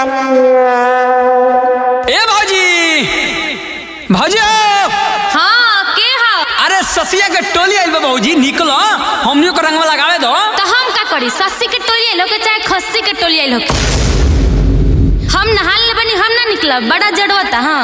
ए भौजी भौजी हाँ के हा अरे ससिया के टोली आइल बा भौजी निकलो हमनियो को रंगवा लगावे दो तो हम का करी सस्सी के टोली आइल के चाहे खस्सी के टोली आइल होके हम नहाल ले बनी हम ना निकलब बड़ा जड़वता हाँ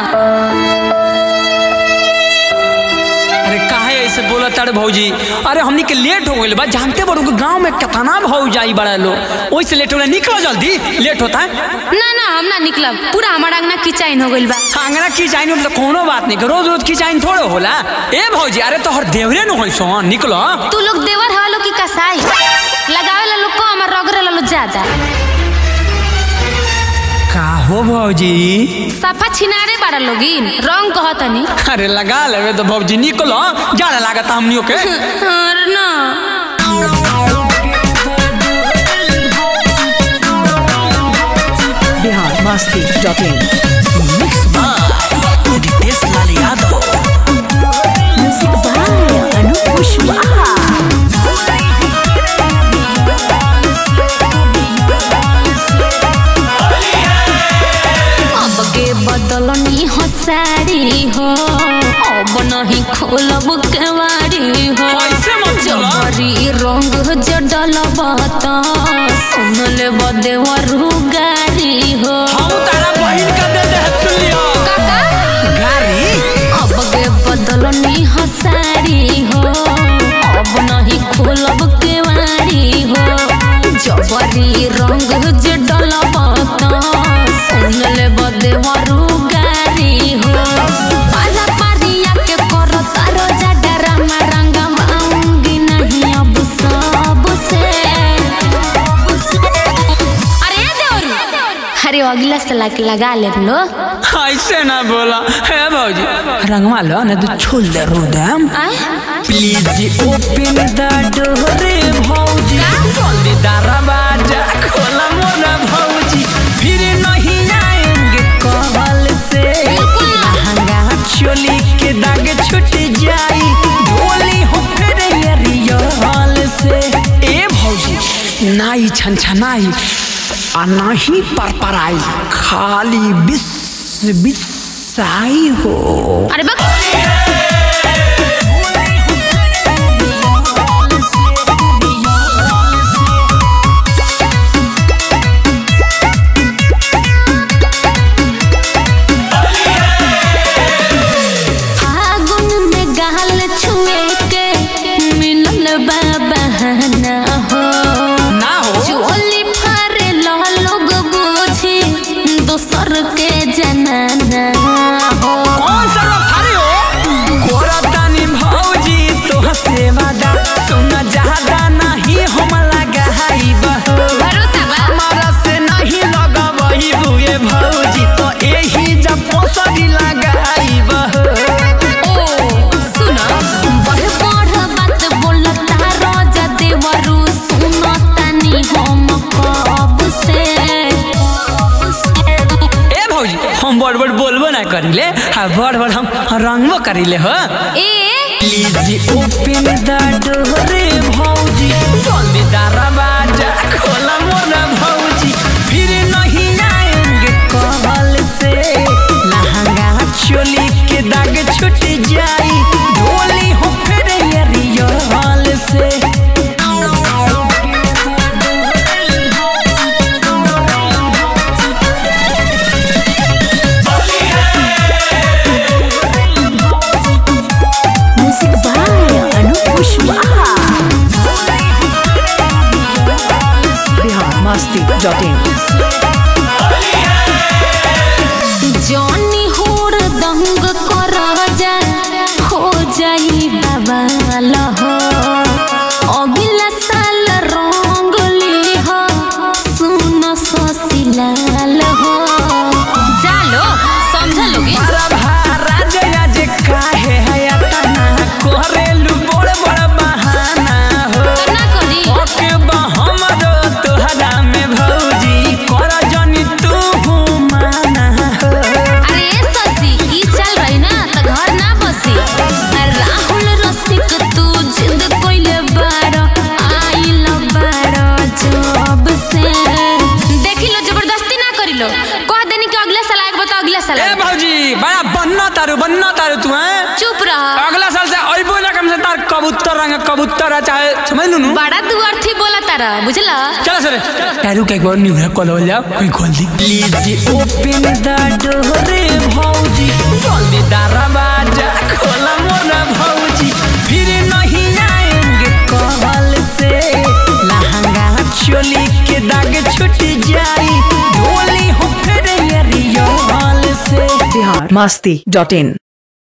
अरे काहे ऐसे बोला तारे भौजी अरे हमनी के लेट हो गइल बा जानते बड़ो कि गांव में कितना भाव जाई बड़ा लो ओइसे लेट होला निकलो जल्दी लेट होता है ना ना हम ना निकलब पूरा हमारा अंगना किचाइन हो गइल बा अंगना की चाइन मतलब कोनो बात नहीं रोज रोज की चाइन थोड़े होला ए भौजी अरे तोहर देवरे न होई सो निकलो तू लोग देवर हवा लोग की कसाई लगावे ला लोग को हमार रगरे ला लोग ज्यादा का हो भौजी सफा छिनारे बाड़ा लोगिन रंग कहतनी अरे लगा लेवे तो भौजी निकलो जाने लागत हमनियो के अरे ना Bihar Masti dot in Ritesh Lal Yadav music by Anup Kushwaha अब के बदलनी हो साड़ी हो अब नहीं खोलब केवाड़ी हो ऐसे मत बोला। जबरी रंग जडल बत सुन ले बदेवरू गारी हो हम तारा बहिन का दे दे सुन लियो काका गाड़ी अब के बदलनी हो साड़ी हो अब नहीं खोलब केवाड़ी हो जबरी रंग जडल बत सुन ले बदेवरू गारी हो पाला पारिया के करो तारो जडरा मरंगा मांगी नहीं अब सब से अरे देवरू अरे अगला से लाके लगा ले लो ऐसे ना बोला है भौजी रंगवा लो ना तो छोड़ दे रो दम आए प्लीज ओपन द डोर भौजी जल्दी दरवाजा खोला मोरा भौजी फिर नहीं आएंगे कबल से लहंगा चोली के दाग छूट जाई ढोली हो फिर रियल से ए भौजी नाई छन छनाई आ नाही पर पराई खाली बिस बिसाई हो अरे बक फागुन में गाल छुए के मिलल बा बहाना हो ना हो चोली फारे ला लोग बूझी दोसर के जनाना हो कौन सा लोग थारे हो कोरतानी भौजी तो हसे वादा सुना ज्यादा नहीं हम लगाई बहो भरोसा बा हमारा से नहीं लगवही बुए भौजी तो एही जब पोसरी लगाई बहो ओ सुना बढ़ बढ़ बात बोलता राजा देवरू सुनो तनी हम कब से ए भौजी हम बड़ बड़ बोलबो ना करिले हाँ बड़ बड़ हम रंगबो करिले हो ए प्लीज ओपन द डोर भौजी जल्दी दरवाजा खोला मोरा भौजी फिर नहीं आएंगे कबल से लहंगा चोली के दाग छूट जाई ढोली हो फिर रियल से music by Anup Kushwaha Bihar Masti dot in Johnny होड़ दंग कर जा हो जाई बवाल हो अगला साल रंग ली हो सुनो ससिलाल हो जालो समझ लोगे हरा भारा जया जे काहे है तना कोरेलु बड़ बड़ बहाना हो तो ना करी ओके बा हमरो तोहरा में भौजी कर जनी तू माना हो अरे लो कह देनी कि अगले साल आएगा तो अगले साल ए आएगा। भौजी बड़ा बन्ना तारू बन्ना तारू तू हैं चुप रह अगला साल से अइबो ना कम से तार कबूतर रंग कबूतर है चाहे समझ लू नू बड़ा तू अर्थी बोला तारा बुझला चलो सर तारू के एक बार न्यू है कॉल हो जाओ कोई खोल दी प्लीज ओपन द डोर भौजी जल्दी दरवाजा खोला मोरा भौजी फिर नहीं आएंगे कॉल से लहंगा चोली के दाग छूट जाई ढोली हो फिर ये रियल से बिहार मस्ती डॉट इन